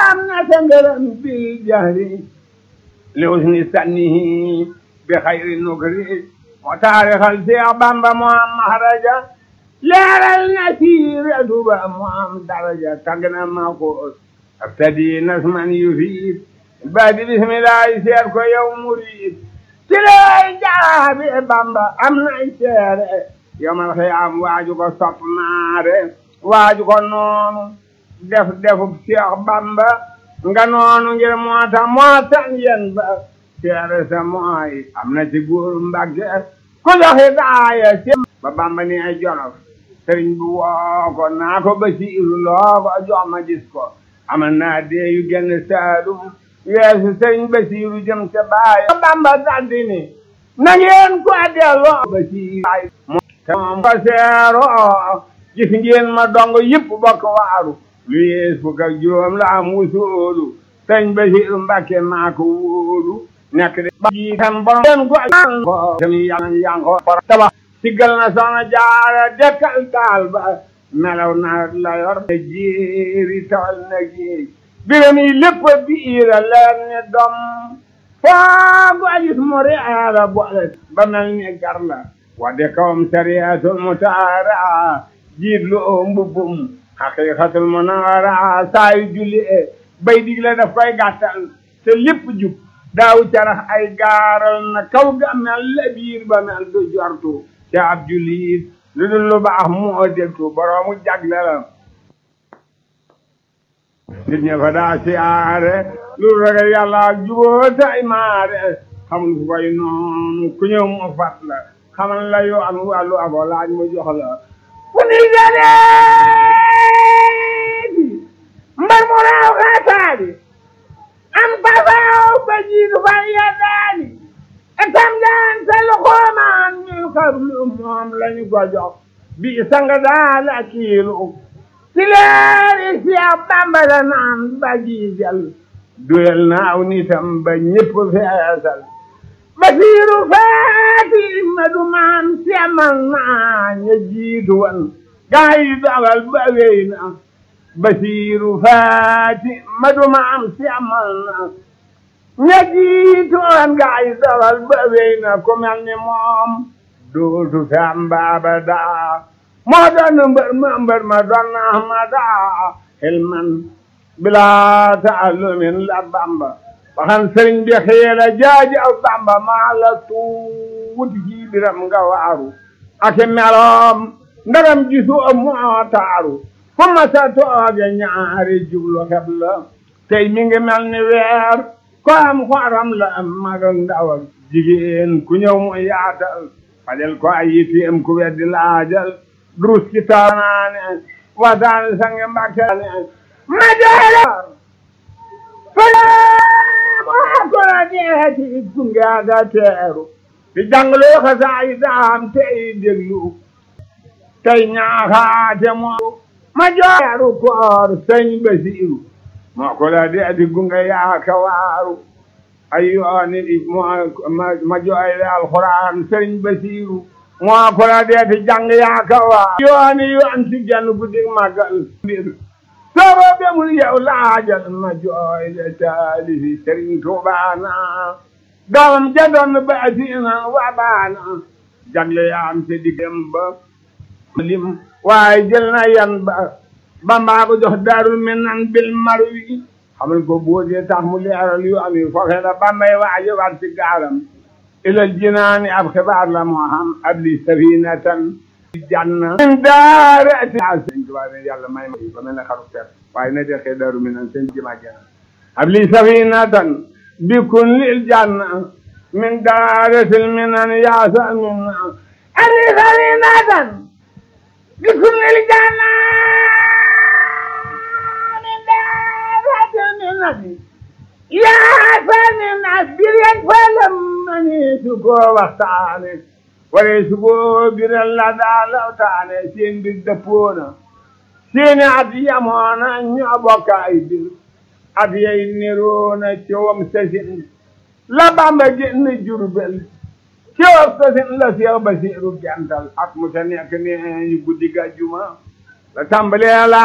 am na sa ngërëm bil jahri li usni sannihi bi xayri nukri moo taarixal Seex Bamba moo am mahraja leeral na siiratu ba moo am daraja tagg na ma ko abtadi nasman yufiid baadi bismillahi seet ko yow murid ci lay jaabi Bamba am nay seere yomal xiyaam waaju ko sopp naare waaju ko noonu def defub Seex Bamba nga noonu ngir moo tax moo tan yen ba seere sa mooy am na ci góor Mbàkke ku joxe daaya ci ba Bamba ni ay jolof sëriñ bi woo ko naa ko Basiiru loo ko jox ma gis ko amal naa dee yu genn saalum weesu sëriñ Basiiru jëm ca baay Bamba daldi ni na ngeen ko delloo Basiiru moom ko seeroo gis ngeen ma dong yëpp bokk waaru lu yees fukk ak juróom la am wusoolu sëriñ Basiiru Mbàkke maa ko wóolu nekk de ba ji tam borom leen ko tami yàlla yang ko tabax siggal na soxna jaara dekkal taal ba melaw na la yor na jéeri tawal na géej biram yi lépp biira leer ni dom foogu ajis mu reera boole ba mel ni gar la wadde kawam sariyatul mutaara jiit lu oo mbubbum haqiqatul munawara saayu julli e bay digle daf koy gàttal te lépp jub daaw carax ay gaaral na kaw ga mel la biir ba mel du jortu te ab jullit lu dul lu baax moo deltu boroomu jagle la nit ña fa daa siyaare lu ragal yàlla ak juboo tay maare xamul fu koy noonu ku ñëw mu fat la xamal la yoo am wàllu abo laaj mu jox la fu ni jadeeti mbar mu raaw xaataadi am pasaaw ba jiitu fa yeddaani etam daan sa loxoomaan min xablu moom lañu ko jox bi sanga daal a kiilu si leeri si a Bamba la naan ba jiijal duyal naaw nitam ba ñépp feesal basiiru faati ma du maan si amal naa ña jiitu wan gaa yi dogal ba wéy na basiiru faati ma du maan si amal naa ña jiitu wan gaa yi dogal ba wéy na ku mel ni moom dootu fi am baaba daa moo doon mbër ma mbër ma doon ahmada xilman bilaa taallumin la bamba waxan sëriñ bi xiira jaaji aw bamba maa la tuuti ci biram nga waaru ake meloom ndaram gisu moo taaru fu ma sa tooge ñaari jublu xeb la tey mi ngi mel ni weer ko am xoram la am mag ak ndaw ak jigéen ku ñëw mu yaatal fajal ko ay yitteem ku weddi laajal durus ci taanaane waxtaane sange mbàkke ma joxe fala moo ko la deeti gunge aga teeru di jàngaloo xasaay daam tey déglu tey ñaaxaate moo ma joxeeru koor sëñ Basiiru moo ko la deeti gunge yaaka waaru ay yooni ma jooyle alxuraan sëñ Basiiru moo ko la deeti jàng yaaka waaru yooni yoon si genn guddi màggal mbir soobo bemul yow laajal ma jooyle taalifi sëriñ Tuubaana doomam ja doon baatiina wa baana jagle yaam te diggam ba lim waaye jël na yan ba Bamba ko jox daarul minan bil marwi xamal ko boodee tax mu leeral yu am yi foofe la Bambay waaje war ci gaalam ilal jinaani ab xibaar la moo xam ab li safinatan janna min daarati sëñ Tuubaa ne yàlla may ma ba mel ne xaru fer waaye na dexee daaru minan sëñ jima jana ab li safinatan bikun lil janna min daaratil minan yaasa minna ab li safinatan bikun lil janna yaa sani na biren falam mani su ko waxtaane ware su ko biren la daa lawtaane seen bir dëppoona seeni at yamoona ñoo bokk ay bir at yay niroona cowam sasin la Bamba génn Jurbel cowam sasin la Seex Basiiru gental at mu ta nekk ne ñu guddi gàjjuma la tàmbalee la